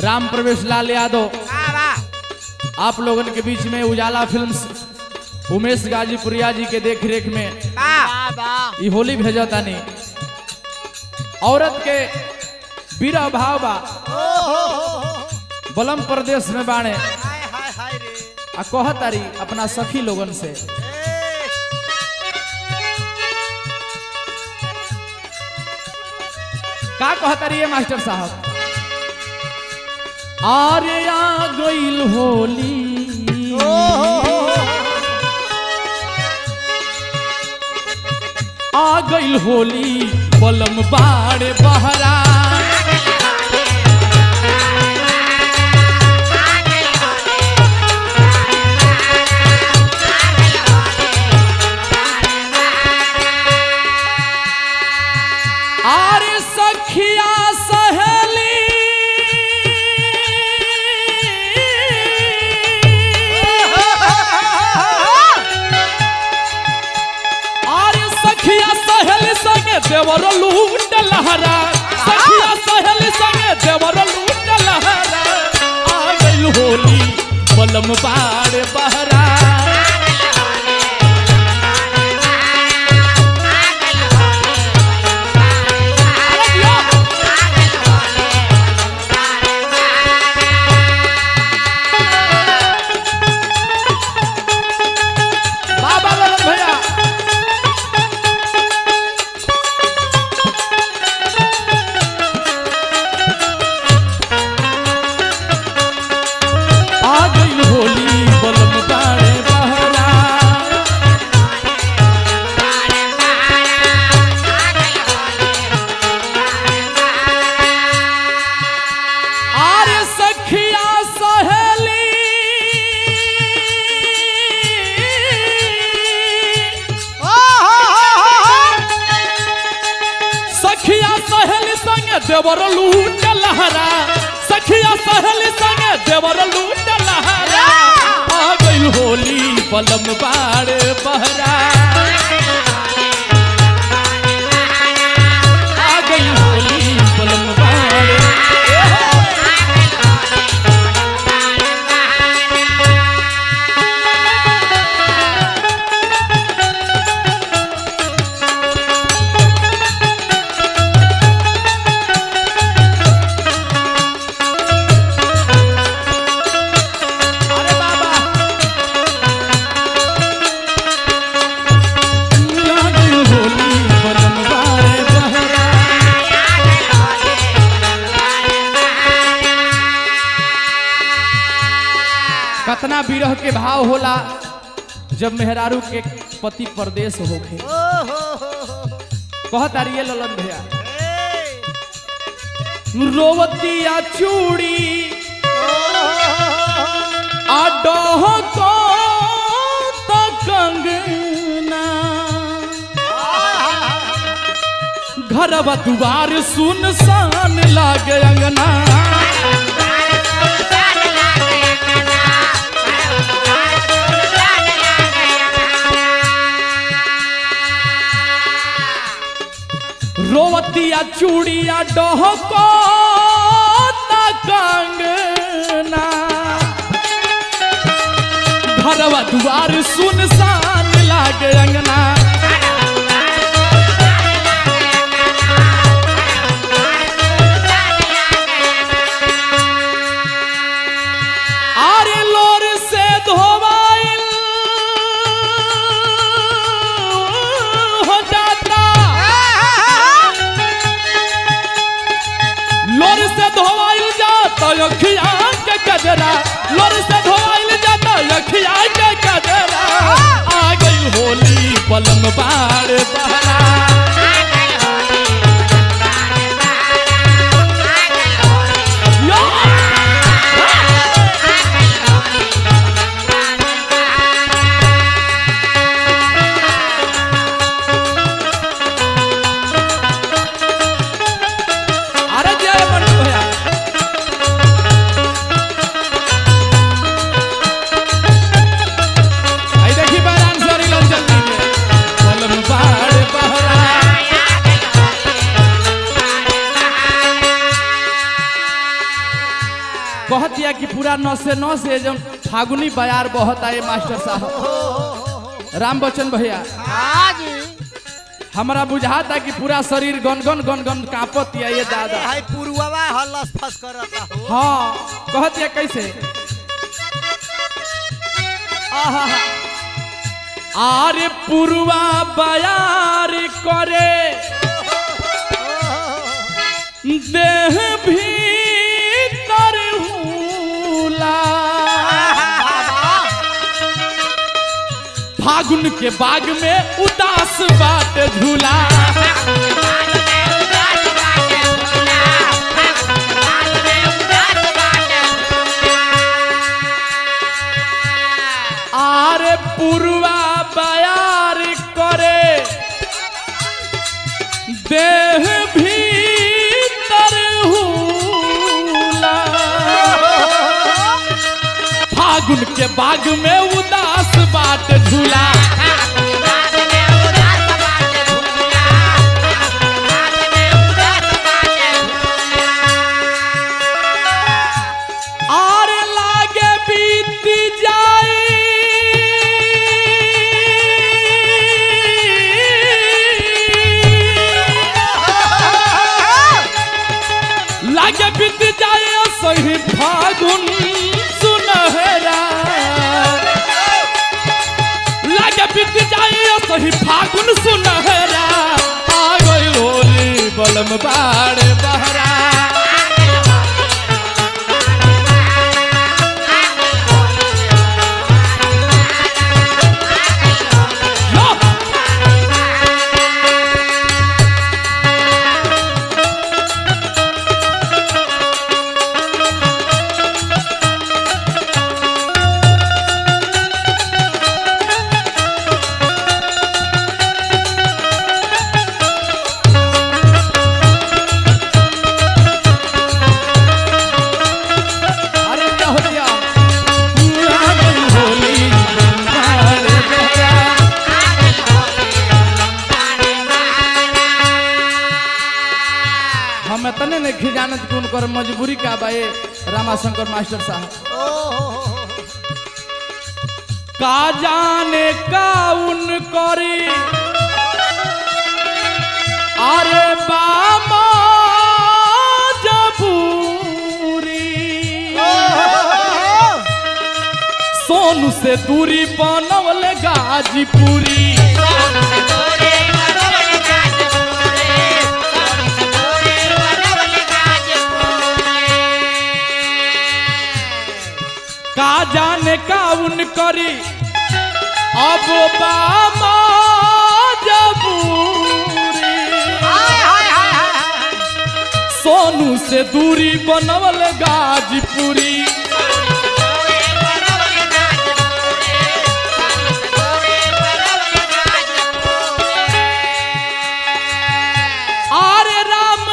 राम प्रवेश लाल यादव वाह वाह आप लोगन के बीच में उजाला फिल्म्स उमेश गाजीपुरिया जी के देख रेख में वाह वाह ई होली भेजा तानी औरत के बीरा भाव बा बलम प्रदेश में बाणे हाय हाय हाय रे आ कहतारी अपना सखी लोगन से ए, का कहतारी ये मास्टर साहब आरे आ गइल होली आ गइल होली बलम बाड़े बहरा आरे सखिया सहेली आरे सखिया सहेली संगे देवर लूट लहरा सखिया सहेली संगे देवर लूट लहरा आ गइल होली बलम बाड़ बहरा अरे दिया। बाबा ललन भैया आ गई होली बलम बाड़े बहरा आरे सखिया सहेली सखिया सहेली संगे देवर लूट लहरा सखिया सहेली संगे देवर लूट लहरा आ गइल होली बलम बाड़े बहरा आ गइल होली बलम बाड़े अरे बाबा आ गइल होली बलम बाड़े बहरा कतना विरह के भाव होला जब मेहरारू के पति परदेश होखे कहत आरिये ललन भैया रोवतिया चूड़ी आ डह को त कंगना घरवा दुआर सुनसान लागे अंगना रोवतिया चूड़िया डहको त कंगना घरवा दुआर सुनसान लागे अंगना आरे लोर से धोवाइल हो जाता लोर से धोवाइल जाता अखिया के गजरा लोर से धोवाइल जाता अखिया के गजरा आ गई होली पलंग बाड़ बहरा यो! अरे जय मंटू भैया पूरा नसे नसे जब फागुनी बयार बहता है मास्टर साहब राम बच्चन भैया हाँ जी हमरा बुझाता कि पूरा शरीर गनगन गनगन कांपत या ये दादा हाय पुरुवा हलस फस करता हो हाँ कहत या कैसे आहा आरे पुरवा बयार करे देह भीतर हुला फागुन के बाग में उदास बाट झूला आरे पुरवा बयार करे देह भीतर हुला फागुन के बाग में उदास बाट झूला आर लागे बीत जाई लागे बीत जाए सही फागुन सुनहरा लागे बीत जाए सही फागुन सुनहरा आ गई होली बलम बाड़ बहरा लो! अरे क्या हो गया आ गई होली बाड़ बहरा हम इतने नहीं खिजानत कि उनकर मजबूरी का बा ये रामाशंकर मास्टर साहब का जाने का उन करी अरे बामा जबूरी सोनू से दूरी बनवल गाजीपुरी का जाने का उन करी अब बामा जबूरी सोनू से दूरी बनवल गाजीपुरी आरे राम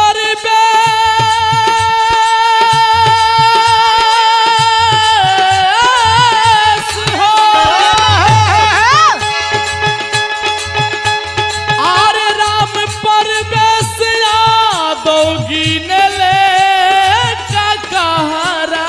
परवेश हो आरे राम परवेश यादव गिने ले का कहारा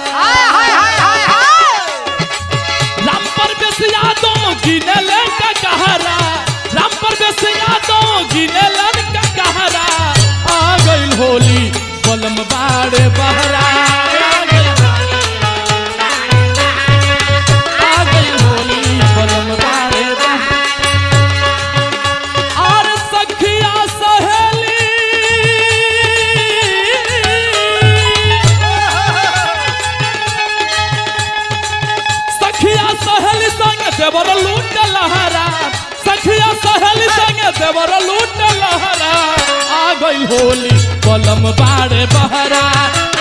राम परवेश यादव गिने ले का कहारा राम परवेश यादव गिने ले का कहारा आ गइल होली बलम बाड़े बहरा आ गइल- आ गइल होली बलम बाड़े बहरा और सखिया सहेली सखिया सहेली संग देवर लूट लहरा सखिया सहेली संग देवर लूट लहरा आ गई होली बलम बाड़े बहरा